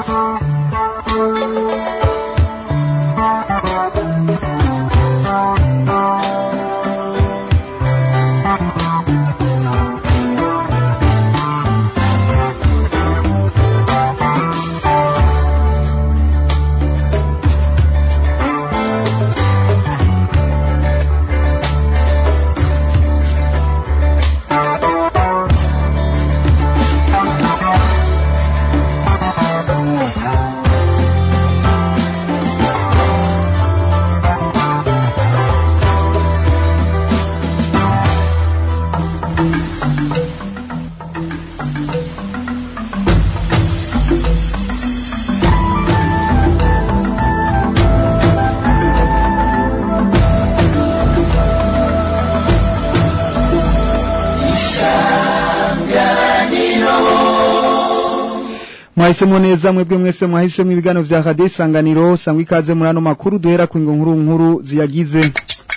mwahisemo neza mwebwe mwese mwahisemo ibiganiro vya radio isanganiro sangwa ikaze muri ano makuru duhera ku nkuru nkuru ziyagize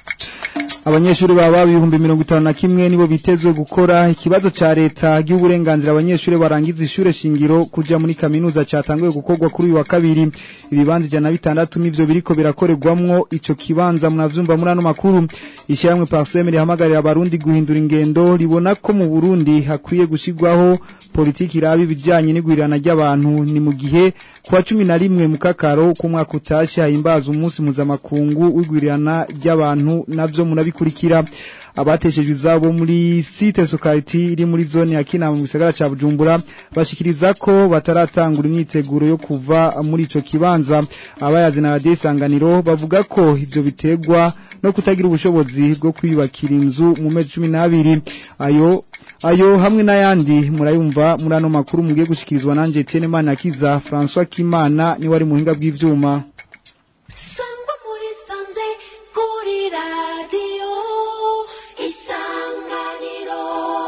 abanyeshuri baba ibihumbi mirongo itanu na kimwe nibo bitezwe gukora ikibazo ca leta ry'uburenganzira abanyeshuri barangiza ishure shingiro kuja muri kaminuza catanguye gukorwa kuri uyu wa kabiri ibibanza ijana na bitandatu nivyo biriko birakorerwamwo ico kibanza munavyumva muri ano makuru ishyirahamwe parseme rihamagarira abarundi guhindura ingendo ribona ko mu burundi hakwiye gushirwaho politiki iraba ibijanye n'igwirirana ry'abantu ni mu gihe kuwa cumi na rimwe mu kakaro k'umwaka utashe hahimbaza umunsi mpuzamakungu w'igwirirana ry'abantu navyo munabikurikira abateshejwe izabo muri site sokariti iri muri zone ya Kinama mu gisagara ca Bujumbura bashikiriza ko bataratangura imyiteguro yo kuva muri ico kibanza abayazi na radio isanganiro bavuga ko ivyo bitegwa no kutagira ubushobozi bwo kwiyubakira inzu mu mezi 12 ayo ayo hamwe n'ayandi murayumva muri ano makuru mugiye gushikirizwa nanje Etienne Manakiza François Kimana ni wari muhinga bw'ivyuma Sangwa muri sanze kuri radio isanganiro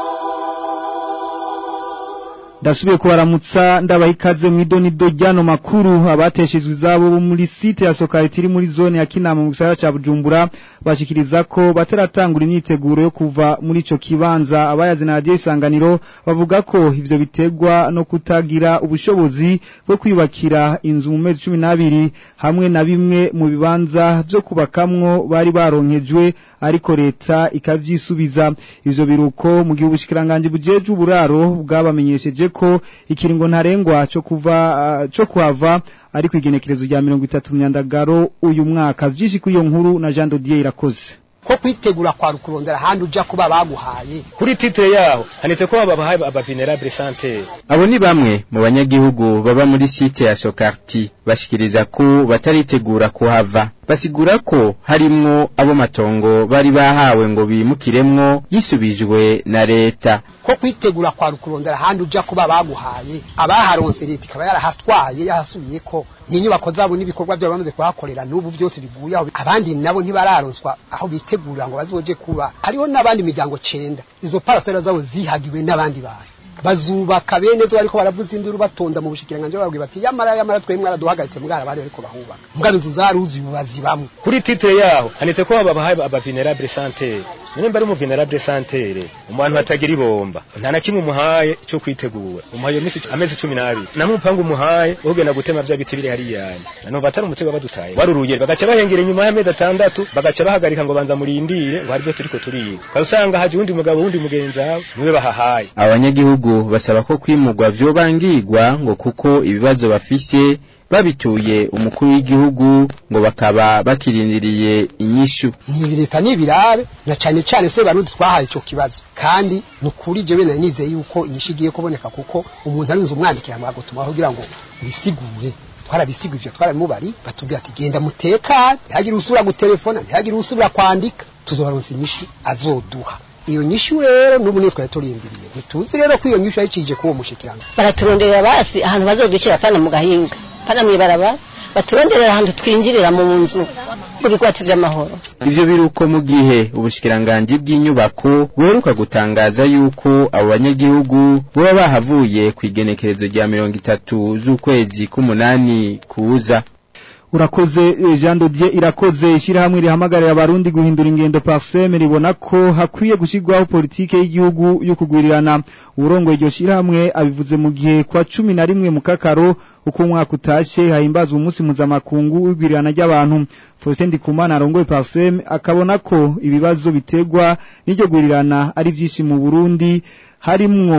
Ndasubiye kubaramutsa ndabaha ikaze mu idonido ryano makuru abateshejwe izabo bo muri site ya Sokariti iri muri zone ya Kinama mu gisagara ca Bujumbura bashikiriza ko bataratangura imyiteguro yo kuva muri ico kibanza abayazi na radio isanganiro bavuga ko ivyo bitegwa no kutagira ubushobozi bwo kwiyubakira inzu mu mezi 12 hamwe na bimwe mu bibanza byo kubakamwo bari baronkejwe ariko leta ikavyisubiza ivyo biruko mu gihe ubushikiranganje bujeje uburaro bwabamenyesheje ko ikiringo ntarengwa cyo kuva uh, cyo kuhava ari kwigenekerezo rya 30 myandagaro uyu mwaka vyinshi kuri iyo nkuru na Jean Dodier irakoze ko kwitegura kwa rukurondera handi uja kuba baguhaye kuri titre yaho handitse ko babahaye aba vulnerable santé abo ni bamwe mu banyagihugu baba muri site ya Sokarti bashikiriza ko bataritegura kuhava basigura ko harimwo abo matongo bari bahawe ngo bimukiremwo yisubijwe na leta ko kwitegura kwa rukurondera handi uja kuba baguhaye abaharonse leta ikaba yarahastwaye yahasubiye ko n'inyubako zabo n'ibikorwa byabo bamaze kuhakorera n'ubu byose biguye aho abandi nabo ntibararonswa aho bitegura ngo bazoje kuba hariho n'abandi miryango cenda izo parasera zabo zihagiwe n'abandi bantu bazubaka bene zo bariko baravuza induru batonda mu bushikiranganje babwiye bati yamara yamara twe mwaraduhagaritse mbwara bari bariko bahubaka mbwa inzu zaruzi bazibamwe kuri titre yaho handitse ko babahaye aba vulnerable santé none mbari mu vulnerable santé umuntu atagira ibomba nta na kimwe umuhaye cyo kwitegura umuhaye misi amezi 12 na mupanga umuhaye ugenda gutema bya biti biri hari yanyu nano batari umutego badutaye waruruye bagaca bahengera inyuma y'amezi atandatu bagaca bahagarika ngo banza murindire ngo hari byo turiko turiga kasanga haje undi mugabo wundi mugenzi wawe niwe bahahaye abanyagihugu basaba ko kwimurwa vyobangirwa ngo kuko ibibazo bafise babituye umukuru w'igihugu ngo bakaba bakirindiriye inyishu ni leta n'ibirabe na cyane cyane se barundi twahaye ico kibazo kandi nukuri je bene nizeye yuko inyishu igiye kuboneka kuko umuntu arinze umwandikira mu gutuma kugira ngo bisigure twarabisigura ivyo twaramubari batubwira ati genda mutekane ntihagire usubira gutelefona ntihagire usubira kwandika tuzobaronsa inyishu azoduha iyo nyishu rero n'ubu niyo twari turindiriye ntituzi rero ko iyo nyishu yayicije kuwo mushikirano baraturonderera basi ahantu bazodukira pana mu gahinga pana mwibaraba baturonderera ahantu twinjirira mu nzu mu bigwati vy'amahoro ivyo biruko mu gihe ubushikiranganji bw'inyubako buheruka gutangaza yuko abo banyagihugu boba bahavuye ku igenekerezo rya mirongo itatu z'ukwezi k'umunani kuza urakoze eh, Jean Dodier irakoze ishyirahamwe rihamagarira abarundi guhindura ingendo parseme ribona ko hakwiye gushyirwaho politike y'igihugu yo kugwirirana urongo iryo shyirahamwe abivuze mu gihe kwa cumi na rimwe mu kakaro uko umwaka utashe hahimbazwa umunsi mpuzamakungu w'igwirirana ry'abantu Faustin Ndikumana arongoye parseme akabona ko ibibazo biterwa n'iryo gwirirana ari byinshi mu Burundi harimwo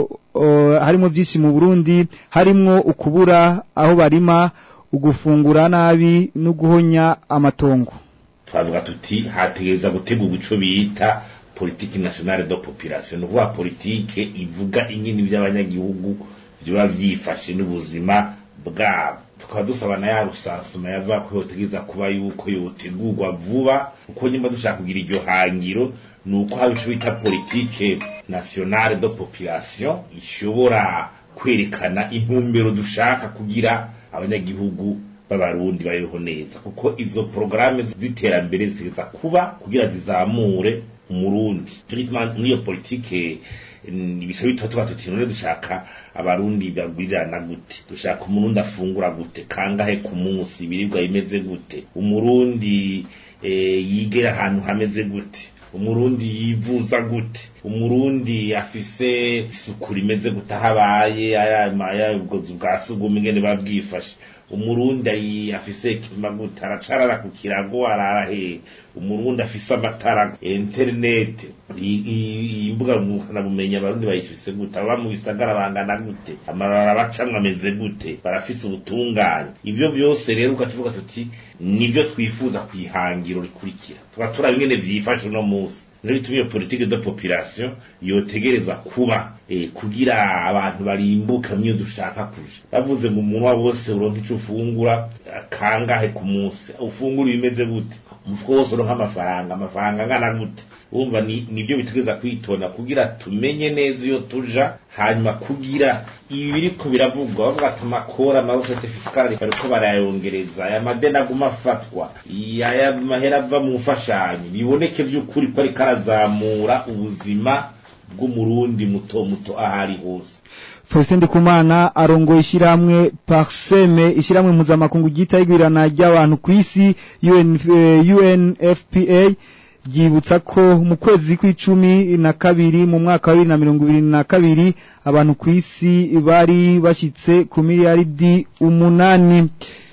uh, harimwo byinshi mu Burundi harimwo ukubura aho barima ugufungura nabi no guhonya amatongo twavuga tuti hategereza gutegurwa ico bita politiki nationale de population ni ukuvuga politike ivuga inyini by'abanyagihugu biba vyifashe n'ubuzima bwabo tukaba dusaba na ya rusansuma yavuga ko yotegereza kuba yuko yotegurwa vuba uko nyuma dushaka kugira iryo hangiro ni uko haba ico bita politike nationale de population ishobora kwerekana intumbero dushaka kugira abanyagihugu b'abarundi babeho neza kuko izo porogaramu z'iterambere zitegereza kuba kugira zizamure umurundi tugituma muri iyo politike ibisha bitwa tuba tuti none dushaka abarundi bagwirirana gute dushaka umurundi afungura gute kangahe ku munsi ibiribwa bimeze gute umurundi eh, yigera ahantu hameze gute umurundi yivuza gute umurundi afise isuku rimeze gute aho abaye aya ubwozi bwa sugumwe ingene babwifashe umurundi ayi- afise ikima gute aracarara ku kirago arara he umurundi afise amatara internet i- i- imbuga ngurukanabumenyi abarundi bayifise gute aba mu bisagara bangana gute amarara bacamwe ameze gute barafise ubutungane ivyo vyose rero ugacuvuga tuti nivyo twifuza kwihangiro rikurikira tuba turaba ingene vyifashe uno munsi niyo bituma iyo politike de population yotegereza kuba eh, kugira abantu barimbuka mwiyo dushaka kuja bavuze ngo umuntu wabo wose uronka ico ufungura eh, kangahe ku munsi ufungura ibimeze gute umufuko wose uronka amafaranga amafaranga angana gute urumva ni nibyo bitegereza kwitonda kugira tumenye neza iyo tuja hanyuma kugira ibi biriko biravugwa bavuga ati amakora amarosete fisikali bariko barayongereza aya madeni aguma afatwa aya mahera ava mu mfashanyo biboneke vy'ukuri ko ariko arazamura ubuzima bw'umurundi muto muto aho ari hose Faustin Ndikumana arongoye ishyirahamwe Parseme ishyirahamwe mpuzamakungu ryita igwirana ry'abantu ku isi UN, eh, UNFPA ryibutsa ko mu kwezi kw'icumi na kabiri mu mwaka wa bibiri na mirongo ibiri na kabiri abantu ku isi bari bashyitse ku miliyaridi umunani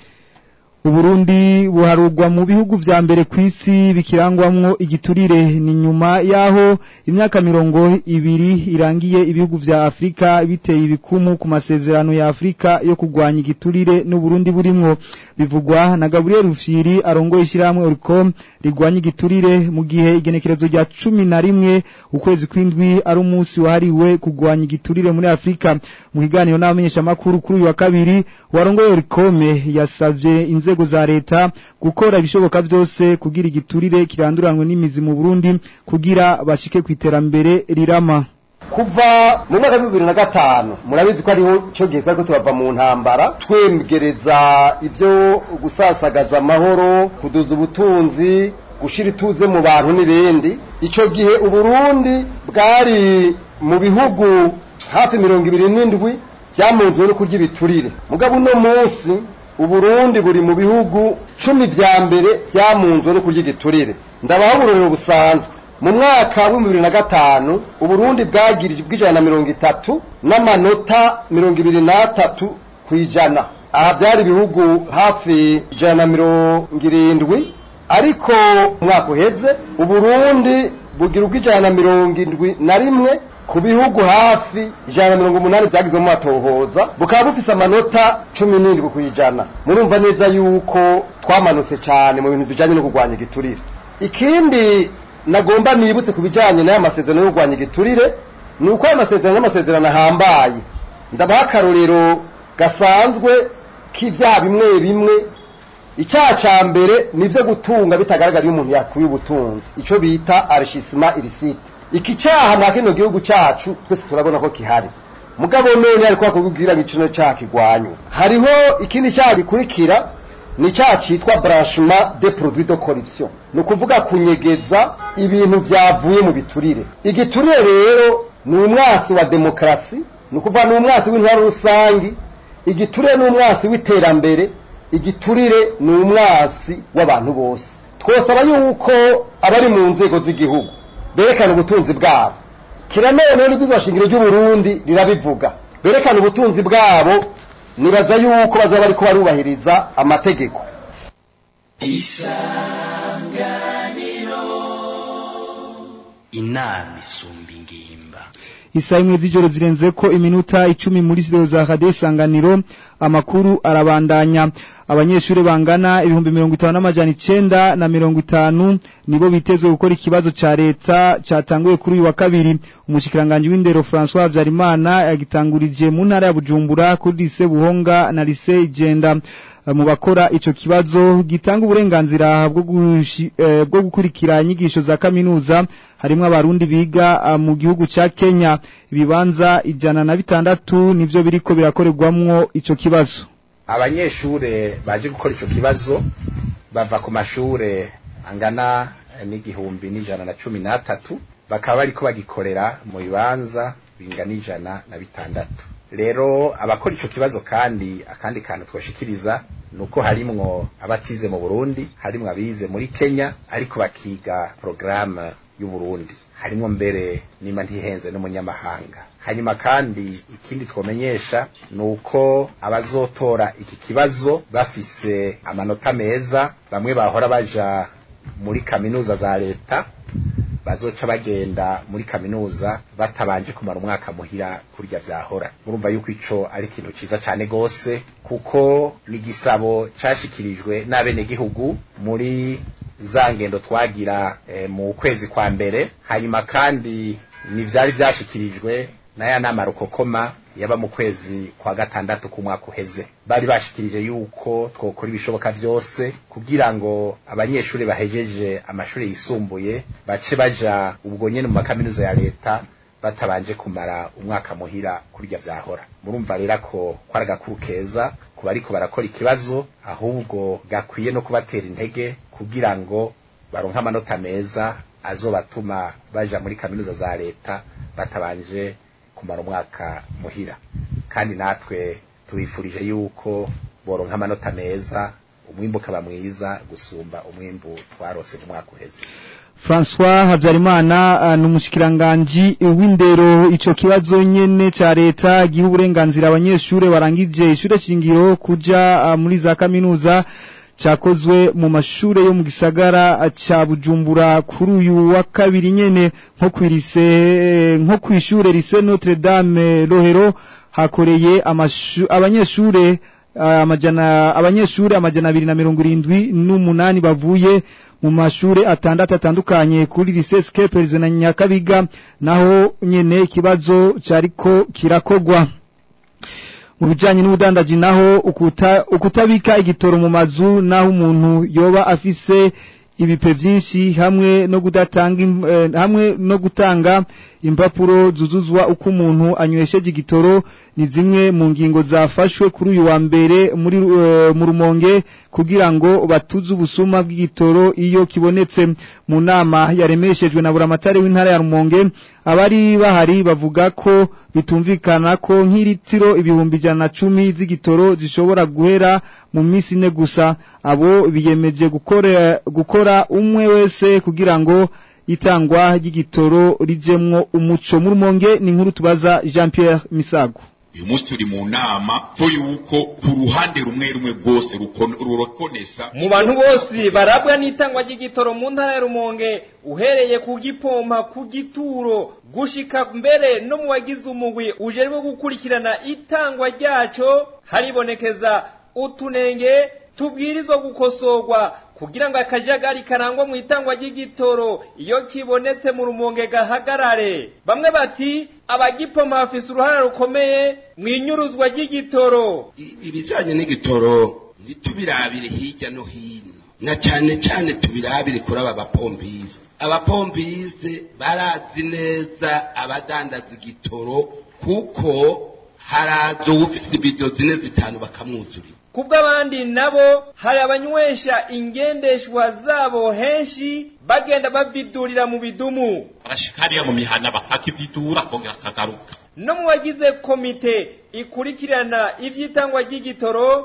Uburundi buharugwa mu bihugu vya mbere ku isi bikirangwamwo igiturire ni nyuma yaho imyaka mirongo ibiri irangiye ibihugu vya Afrika biteye ibikumu ku masezerano ya Afrika yo kugwanya igiturire n'Uburundi burimwo bivugwa na Gabriel Rufyiri arongoye ishyirahamwe Oricom rigwanya igiturire mu gihe igenekerezo rya cumi na rimwe ukwezi kw'indwi ari umunsi wahariwe kugwanya igiturire muri Afrika mu kiganiro n'abamenyeshamakuru kuri uyu wa kabiri warongoye Oricom yasavye inzego za leta gukora ibishoboka byose kugira igiturire kiranduranwe n'imizi mu Burundi kugira bashike ku iterambere rirama kuva mu mwaka wa bibiri na gatanu murabizi ko ariho cyo gihe twari ko turava mu ntambara twegereza ibyo gusasagaza amahoro kuduza ubutunzi gushira ituze mu bantu n'ibindi icyo gihe uburundi bwari mu bihugu hafi mirongo ibiri n'indwi byamunzwe no kurya ibiturire mugabo uno munsi uburundi buri mu bihugu cumi vya mbere byamunzwe no kurya igiturire ndabaho uburorero busanzwe mu mwaka wa bibiri na gatanu uburundi bwagirije bw'ijana na mirongo itatu n'amanota mirongo ibiri n'atatu ku ijana aha byari ibihugu hafi ijana na mirongo irindwi ariko umwaka uheze uburundi bugira ubw'ijana na mirongo indwi na rimwe ku bihugu hafi ijana na mirongo umunani byagizwe mu matohoza bukaba bufise amanota cumi n'indwi ku ijana murumva neza yuko twamanutse cyane mu bintu bijanye no kurwanya igiturire ikindi nagomba nibutse ku bijanye n'aya masezerano yo kurwanya igiturire ni uko aya masezerano n'amasezerano ahambaye ndabaha akarorero gasanzwe k'ivyaha bimwe bimwe icyaha ca mbere ni ivyo gutunga bitagaragara iyo umuntu yakuye ubutunzi ico bita arishissement illicite iki cyaha mwa kino gihugu cyacu twese turabona ko kihari mugabo none ariko bakubwira ngo icyo cyaha kigwanywe hariho ikindi cyaha gikurikira ni icyaha cyitwa branchement des produits de corruption ni ukuvuga kunyegeza ibintu byavuye mu biturire igiturire rero ni umwasi wa demokarasi ni ukuvuga ni umwasi w'intwaro rusangi igiturire ni umwasi w'iterambere igiturire ni umwasi w'abantu bose twosaba yuko abari mu nzego z'igihugu berekana ubutunzi bwabo kiranone n'ibwirizwa shingiro ry'uburundi rirabivuga berekana ubutunzi bwabo nibaza yuko bazaba bariko barubahiriza amategeko inama isumba ingimba Isaha imwe z'ijoro zirenze ko iminota icumi muri studio za Radio Isanganiro amakuru arabandanya abanyeshuri bangana ibihumbi mirongo itanu n'amajana icenda na mirongo itanu nibo bitezwe gukora ikibazo ca leta catanguye kuri uyu wa kabiri umushikiranganje w'indero François Habyarimana yagitangurije mu ntara ya Bujumbura kuri lycée Buhonga na lycée Igenda mu bakora ico kibazo gitanga uburenganzira bwo gushi- eh, bwo gukurikira inyigisho za kaminuza harimwo abarundi biga ah, mu gihugu ca Kenya ibibanza ijana na bitandatu nivyo biriko birakorerwamwo ico kibazo abanyeshure baje gukora ico kibazo bava ku mashure angana n'igihumbi n'ijana na cumi n'atatu bakaba bariko bagikorera mu bibanza bingana ijana na bitandatu rero abakora ico kibazo kandi akandi kantu twoshikiriza nuko harimwo abatize mu Burundi harimwo abize muri Kenya ariko bakiga programme y'u Burundi harimwo mbere nima ntihenze n'umunyamahanga hanyuma kandi ikindi twomenyesha nuko abazotora iki kibazo bafise amanota meza bamwe bahora baja muri kaminuza za leta bazoca bagenda muri kaminuza batabanje kumara umwaka muhira kurya vyahora murumva yuko ico ari ikintu ciza cane gose kuko ni igisabo cashikirijwe n'abenegihugu muri za ngendo twagira eh, mu kwezi kwa mbere hanyuma kandi ni vyari vyashikirijwe n'aya nama rukokoma yaba mu kwezi kwa gatandatu k'umwaka uheze bari bashikirije yuko twokora ibishoboka vyose kugira ngo abanyeshuri bahejeje amashuri yisumbuye bace baja ubwo nyene mu makaminuza ya leta batabanje kumara umwaka muhira kurya vyahora murumva rero ko kwari agakuru keza ku bariko barakora ikibazo ahubwo gakwiye no kubatera intege kugira ngo baronke amanota meza azobatuma baja muri kaminuza za leta batabanje kumara umwaka muhira kandi natwe tubifurije yuko boronka amanota meza umwimbu ukaba mwiza gusumba umwimbu twarose mu mwaka uheze François Habyarimana ah, n'umushikiranganje w'indero ico kibazo nyene ca leta giha uburenganzira abanyeshure barangije ishure shingiro kuja ah, muri za kaminuza cakozwe mu mashure yo mu gisagara ah, ca Bujumbura kuri uyu wa kabiri nyene nko kwirise nko kwishure lycée Notre Dame Rohero hakoreye amashu- abanyeshure ah, amajana abanyeshure amajana abiri na mirongo irindwi n'umunani bavuye mu mashure atandatu atandukanye kuri lycée Skepers na Nyakabiga naho nyene ikibazo cariko kirakogwa mu bijanye n'ubudandaji naho ukuta, ukutabika igitoro mu mazu naho umuntu yoba afise ibipe vyinshi hamwe no kudatanga im- eh, hamwe no gutanga impapuro zuzuzwa uko umuntu anywesheje igitoro ni zimwe mu ngingo zafashwe kuri uyu wa mbere muri eh, mu rumonge kugira ngo batuze ubusuma bw'igitoro iyo kibonetse mu nama yaremeshejwe na buramatari w'intara ya rumonge abari bahari bavuga ko bitumvikana ko nk'iritiro ibihumbi ijana na cumi z'igitoro zishobora guhera mu minsi ine gusa abo biyemeje gukora gukora umwe wese kugira ngo itangwa ry'igitoro rijemwo umuco mu rumonge ni inkuru tubaza Jean Pierre Misago uyu munsi turi mu nama ko yuko ku ruhande rumwe rumwe rwose rukon- rurokonesa mu bantu bose barabwa n'itangwa ry'igitoro mu ntara ya rumonge uhereye ku gipompa ku gituro gushika mbere no mu bagize umugwi ujejwe gukurikirana itangwa ryaco haribonekeza utunenge tubwirizwa gukosorwa kugira ngo akajagari karangwa mu itangwa ry'igitoro iyo kibonetse mu rumonge gahagarare bamwe bati abagipompa bafise uruhara rukomeye mu inyuruzwa ry'igitoro ibijanye n'igitoro ntitubirabire hirya no hino na cyane cyane tubirabire kuri aba bapompiste abapompiste barazi neza abadandaza igitoro kuko haraza uwufise ibido zine zitanu bakamwuzurira kubw'abandi nabo hari abanywesha ingendeshwa zabo henshi bagenda bavidurira mu bidumu barashika hariya mu mihana bakakividura akongera akagaruka no mu bagize komite ikurikirana ivy'itangwa ry'igitoro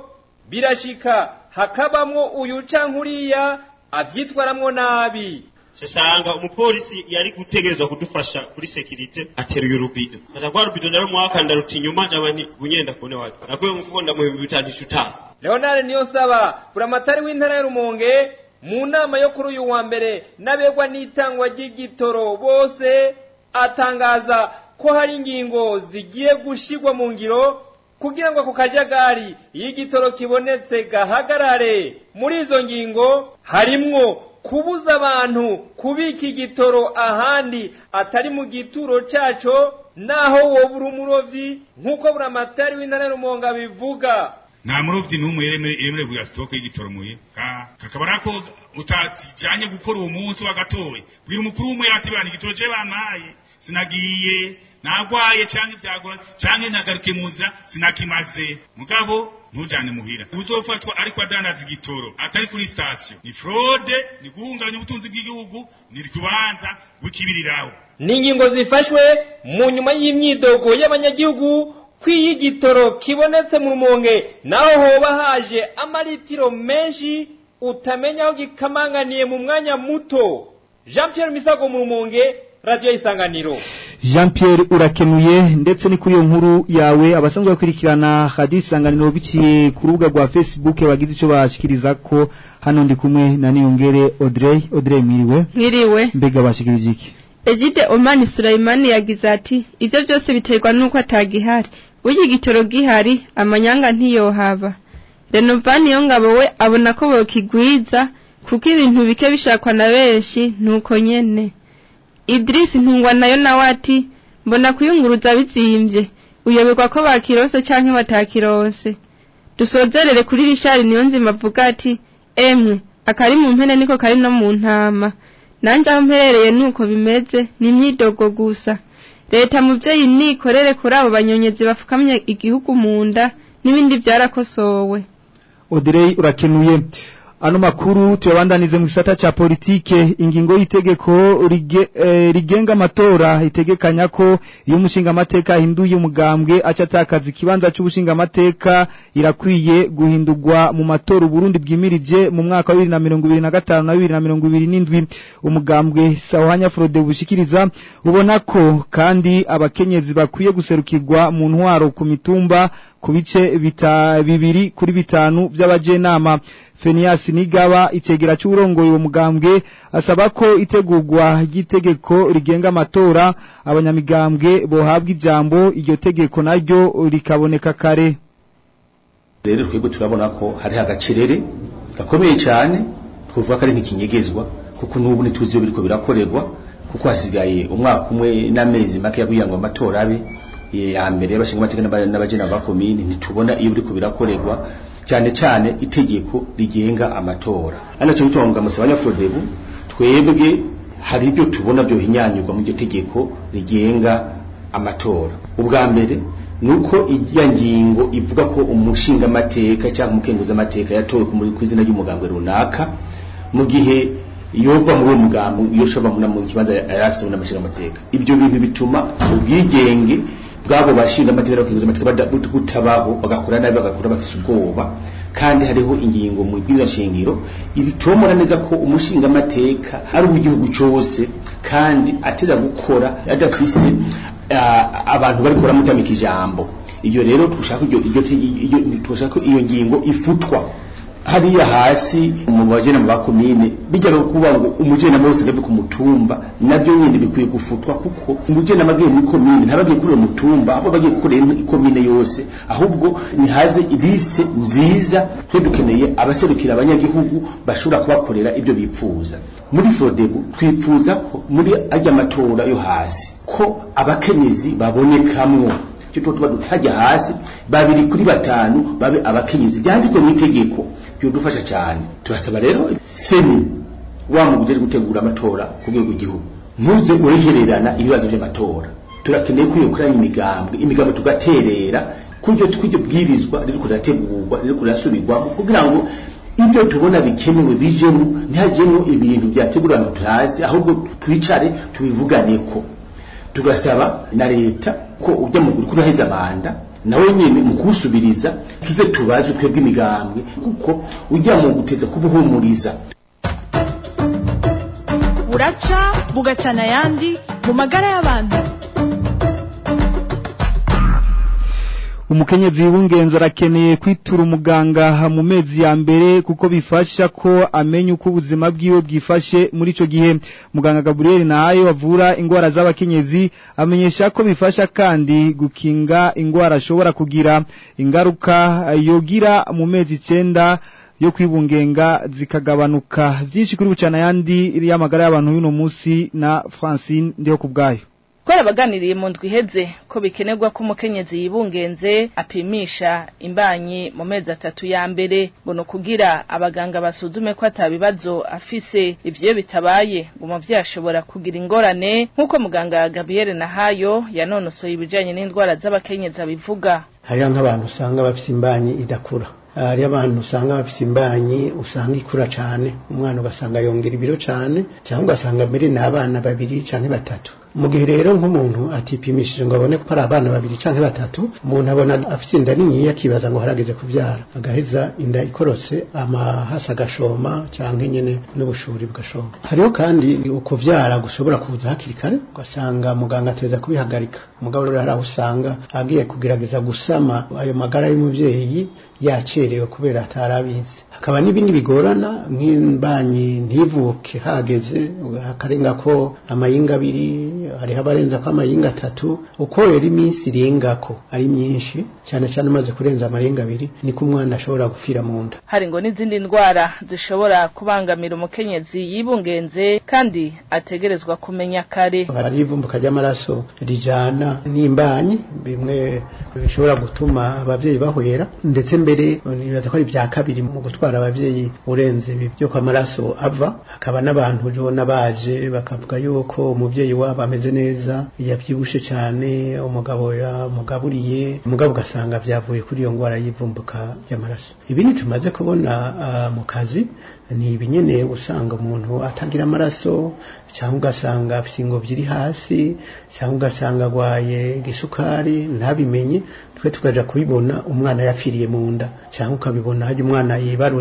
birashika hakabamwo uyu canke uriya avyitwaramwo nabi sasanga umupolisi yari gutegerezwa kudufasha kuri sekirite ateruye urubido ata rwa rubido nawe mwakanda ruti inyuma jaba nti bunyenda kune wake nakuye mukunda mu bihumbi bitanu icutaha leonard niyonsaba buramatari w'intara ya rumonge mu nama yo kuri uyu wa mbere n'abegwa n'itangwa ry'igitoro bose atangaza ko hari ingingo zigiye gushigwa mu ngiro kugira ngo ako kajagari iyo igitoro kibonetse gahagarare muri izo ngingo harimwo kubuza abantu kubika igitoro ahandi atari mu gituro caco naho wobura umurovyi nk'uko buramatari w'intara ya rumonge abivuga nta murovyi n'umwe yemerewe kugira sitoke y'igitoro muye kakaba arako utajanye gukora uwo munsi wagatoye bwira umukuru w'umwe ati bana igitoro ce bampaye sinagiye nagwaye canke vyagora canke nagaruke mu nzira sinakimaze mugabo ntujane muhira uzofatwa ariko adandaza igitoro atari kuri sitasiyo ni fraude ni guhungabanya ubutunzi bw'igihugu ni rubanza wikibiriraho ni ingingo zifashwe mu nyuma y'imyidogo y'abanyagihugu kw'iyo igitoro kibonetse mu rumonge naho hoba haje amaritiro menshi utamenya aho gikamanganiye mu mwanya muto jean pierre misago mu rumonge radiyo y'isanganiro Jean Pierre urakenuye ndetse ni kuri iyo nkuru yawe abasanzwe bakurikirana radio isanganiro biciye ku rubuga rwa Facebook bagize ico bashikiriza ko hano ndi kumwe na Niyongere Audrey Audrey mwiriwe mwiriwe mbega bashikirije iki Egide Omani Sulaimani yagize ati ivyo byose biterwa nuko atagihari uyi gitoro gihari amanyanga ntiyohaba Renovani yo ngabo we abona ko bokigwiza kuko ibintu bike bishakwa na benshi nuko nyene Idris ntungwa nayo nawe ati mbona kuyunguruza bizimbye uyoberwa ko bakirose canke batakirose dusozerere kuri Richard niyo nzima avuga ati emwe akari mu mpene niko kari no mu ntama nanje aho mperereye nuko bimeze ni imyidogo gusa leta muvyeyi nikorere kuri abo banyonyezi bafukamye igihugu mu nda n'ibindi byarakosowe Audrey urakenuye ano makuru tuyabandanize mu gisata ca politike ingingo y'itegeko rige, eh, rigenga amatora itegekanya ko iyo umushinga amateka hinduye umugambwe aca atakaza ikibanza c'ubushinga amateka irakwiye guhindurwa mu matora Burundi bwimirije mu mwaka wa 2025 na 2027 umugambwe Sawanya Frode bushikiriza ubona ko kandi abakenyezi bakwiye guserukirwa mu ntwaro ku mitumba ku bice bita bibiri kuri bitanu by'abajenama Fenias Nigaba itegera cy'urongoye uwo mugambwe asaba ko itegurwa ry'itegeko rigenga amatora abanyamigambwe bohabwa ijambo iryo tegeko naryo rikaboneka kare rero twebwe turabona ko hari agacerere gakomeye cyane twavuga ko ari nk'ikinyegezwa kuko n'ubu ntituzi iyo biriko birakorerwa kuko hasigaye umwaka umwe n'amezi make yaguye ngo amatora abe ya mbere y'abashinga amateka n'abagena ba komine ntitubona iyo biriko birakorerwa cyane cyane itegeko rigenga amatora anaco bitonga musabanya Frodebu twebwe hari ibyo tubona byo hinyanyurwa mu iryo tegeko rigenga amatora ubwa mbere nuko ijya ngingo ivuga ko umushinga amateka cyangwa umukenguza amateka yatowe ku izina ry'umugambwe runaka mu gihe yova muri uwo mugambo iyo shobora mu kibanza yari afise n'amashinga amateka ibyo bintu bituma ubwigenge bwabo bashinga amateka n'abakenguza amateka butabaho bagakora nabi bagakora bafise ubwoba kandi hariho ingingo mu bwiza shingiro iritomora neza ko umushinga amateka ari uw'igihugu cyose kandi ateza gukora adafise abantu bari kuramutambika ijambo iyo rero dushaka iryo iryo dushaka iyo ngingo ifutwa hariya hasi mu bajena mu bakomine bijyaga kuba ngo umujena wose ngave ku mutumba nabyo nyine bikwiye gufutwa kuko umujena magiye muri komine ntabagiye kuri mutumba abo bagiye kuri ikomine yose ahubwo ni haze liste nziza twe dukeneye abaserukira abanyagihugu bashobora kubakorera ibyo bipfuza muri Frodebu twipfuza ko muri ajya amatora yo hasi ko abakenyezi babonekamwo cyo tuba dutajya hasi babiri kuri batanu babe abakenyezi byandikwe mu itegeko byodufasha cyane turasaba rero seni wa muguje gutegura amatora ku rwego rw'igihugu ntuze urehererana ibibazo by'amatora turakeneye ko yokoranya imigambwe imigambwe tugaterera kuryo twiryo bwirizwa riri kurategurwa riri kurasubirwamo kugira ngo ibyo tubona bikenewe bijemo ntihajemo ibintu byategura ngo turazi ahubwo twicare tubivuganeko tugasaba na leta ko ujya mu gukuru heza manda nawe nyene mu kusubiriza tuze tubaze twebwe imigambwe kuko ujya mu guteza kubuhumuriza buraca bugacana ayandi mu magara y'abantu umukenyezi w'ingenzi arakeneye kwitura umuganga mu mezi ya mbere kuko bifasha ko amenya uko ubuzima bwiwe bwifashe muri ico gihe muganga Gabriel nayo avura ingwara z'abakenyezi amenyesha ko bifasha kandi gukinga ingwara ashobora kugira ingaruka yogira mu mezi icenda yo kwibungenga zikagabanuka byinshi kuri bucana yandi y'amagara y'abantu y'uno munsi na Francine ndiho kubgayo Kwara baganiriye mu ndwi iheze ko bikenerwa ko umukenyezi yibungenze apimisha imbanyi mu mezi atatu ya mbere ngo no kugira abaganga basuzume ko atabibazo afise ivyo bitabaye ngo umuvyeyi ashobora kugira ingorane nk'uko muganga Gabriel Nahayo yanonosoye ibijanye n'indwara z'abakenyezi abivuga hariho nk'abantu usanga bafise imbanyi idakura hariho abantu usanga bafise imbanyi usanga ikura cane umwana ugasanga yongera ibiro cane cyangwa ugasanga mbere ni abana babiri canke batatu mu gihe rero nk'umuntu atipimishije ngo abone ko ari abana babiri canke batatu umuntu abona afise inda niniya akibaza ngo harageze kuvyara agaheza inda ikorotse amahasi agashoma canke nyene n'ubushuri bugashoma hariho kandi ukuvyara gushobora kuza hakiri kare ugasanga muganga ateza kubihagarika umugabo rero hari aho usanga agiye kugerageza gusama ayo magara y'umuvyeyi yacerewe kubera atarabizi hakaba n'ibindi bigorana nk'imbanyi ntivuke hageze hakarenga ko amayinga abiri hariho abarenza ko amayinga atatu uko rero iminsi irengako ari myinshi cyane cyane umaze kurenza amarenga abiri niko umwana ashobora gupfira mu nda hari ngo n'izindi ndwara zishobora kubangamira umukenyezi yibungenze kandi ategerezwa kumenya kare hari ivumbuka ry'amaraso rijana n'imbanyi bimwe bishobora gutuma abavyeyi bahwera ndetse mbere nibaza ko ari ibya kabiri mu gutwara abavyeyi urenze ibi byo kw'amaraso ava hakaba n'abantu ubona baje bakavuga yuko umuvyeyi wabo ameze neza yavyibushe cyane umugabo yamugaburiye umugabo ugasanga vyavuye kuri iyo ngwara y'ivumbuka ry'amaraso ibindi tumaze kubona uh, mu kazi ni ibinyene usanga umuntu atagira amaraso cyangwa ugasanga afite ingobyi iri hasi cyangwa ugasanga agwaye igisukari ntabimenye twe tukaja kubibona umwana yapfiriye mu nda cyangwa ukabibona hajya umwana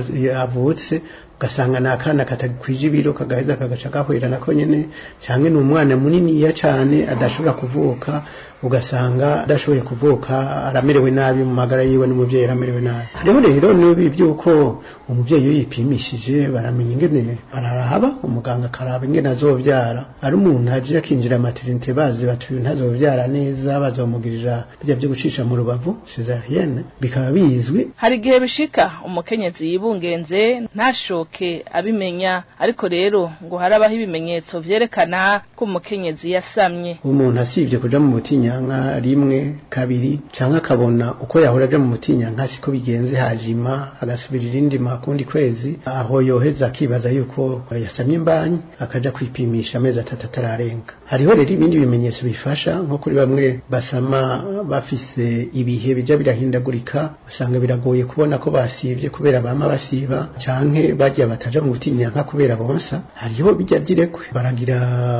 yavutse ugasanga ni akana katakwije ibiro kagaheza kagaca gahwera nako nyene cyangwa ni umwana muniniya cyane adashobora kuvuka ugasanga adashoboye kuvuka aramerewe nabi mu magara yiwe n'umuvyeyi aramerewe nabi hariho rero nibi byuko umuvyeyi iyo yipimishije baramenya ingene bararaba umuganga akaraba ingene azovyara ari umuntu aje akinjira maternité bazi batuye ntazovyara neza bazomugirira bijya byo gucisha mu rubavu cesarienne bikaba bizwi hari igihe bishika umukenyezi yibungenze ntashoke abimenya ariko rero ngo harabaho ibimenyetso vyerekana ko umukenyezi yasamye umuntu asivye kuja mu butinyanka rimwe kabiri canke akabona uko yahora aja mu butinyanka siko bigenze hajima agasubira irindi makundi kwezi aho yoheza akibaza yuko yasamye imbanyi akaja kwipimisha amezi atatu atararenga hariho rero ibindi bimenyetso bifasha nko kuri bamwe basama bafise ibihe bija birahindagurika usanga biragoye kubona ko basivye kubera bama basiba canke bajya bataja mu butinyanka kubera bonsa hariho bijya byirekwe baragira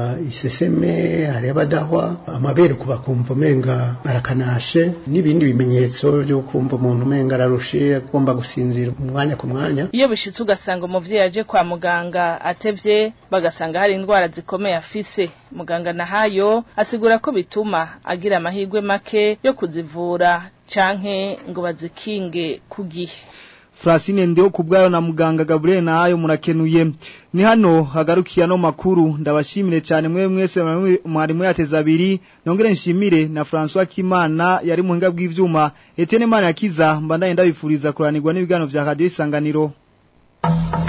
iseseme hariho abadahwa amabere kuba kumva umenga arakanashe n'ibindi bimenyetso byo kumva umuntu umenga ararushe agomba gusinzira umwanya ku mwanya iyo bishitse ugasanga umuvyeyi aje kwa muganga atevye bagasanga hari indwara zikomeye afise muganga nahayo asigura ko bituma agira amahirwe make yo kuzivura canke ngo bazikinge ku gihe Francine ndio kubwayo na muganga Gabriel nayo murakenuye ni hano hagarukiye no makuru ndabashimire cyane mwe mwese mwarimu yateza abiri nongere nshimire na François Kimana yari muhinga bw'ivyuma Etienne Mana yakiza mbandaye ndabifuriza kuranirwa n'ibigano vya Radio Isanganiro